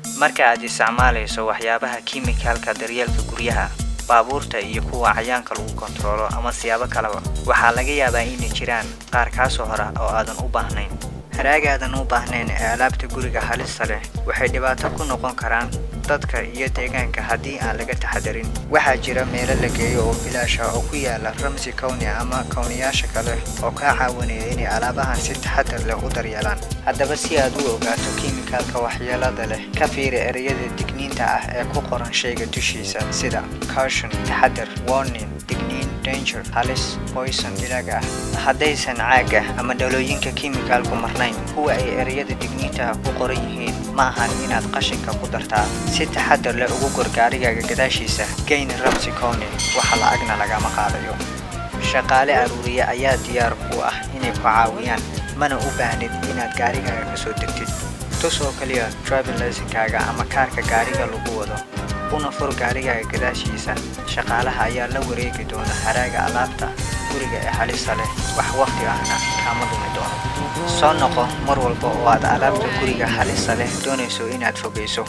marka aad isticmaalayso waxyaabaha kiimikalka daryeelka guryaha baabuurta iyo kuwa cayaanka lagu kontaroolo ama siyaabo kaleba waxaa laga yaabaa inay jiraan qaar kaasoo hora oo aadan u baahnayn haraagaadan u baahnayn ee alaabta guriga halista leh waxay dhibaato ku noqon karaan dadka iyo deegaanka haddii aan laga taxadarin waxaa jira meelo la geeyo oo bilaasha oo ku yaala ramsi kowni ama kowniyaasha kale oo kaa caawinaya inay alaabahan si taxadar leh u daryeelaan haddaba si aad u ogaato kiimikalka waxyeelada leh ka fiiri ereyada digniinta ah ee ku qoran shayga dushiisa sida caution taxadar warning digniin danger halis poison ilaga ah haddaysan caaga ama dhalooyinka kiimikalku marnayn kuwa ay ereyada digniinta ku qoran yihiin ma ahan inaad qashinka ku dartaa si taxadar leh ugu gor gaarigaaga gadaashiisa geyni ramsi kowni waxa lacagna lagama qaadayo shaqaale aruuriye ayaa diyaar ku ah inay ku caawiyaan mana u baahnid inaad gaarigaaga ka soo degtid tus oo keliya driving licenkaaga ama kaarka gaariga lagu wado una fur gaarigaaga gadaashiisa shaqaalaha ayaa la wareegi doona haraaga alaabta guriga ee halista leh wax waqti ahna kaama dumi doono soo noqo mar walba oo aad alaabta guriga halista leh doonayso inaad fogayso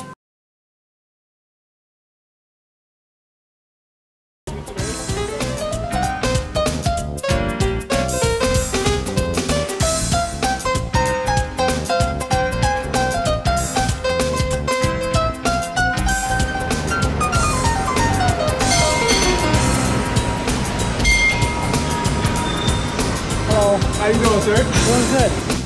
Hello. How you doing, sir? Doing good.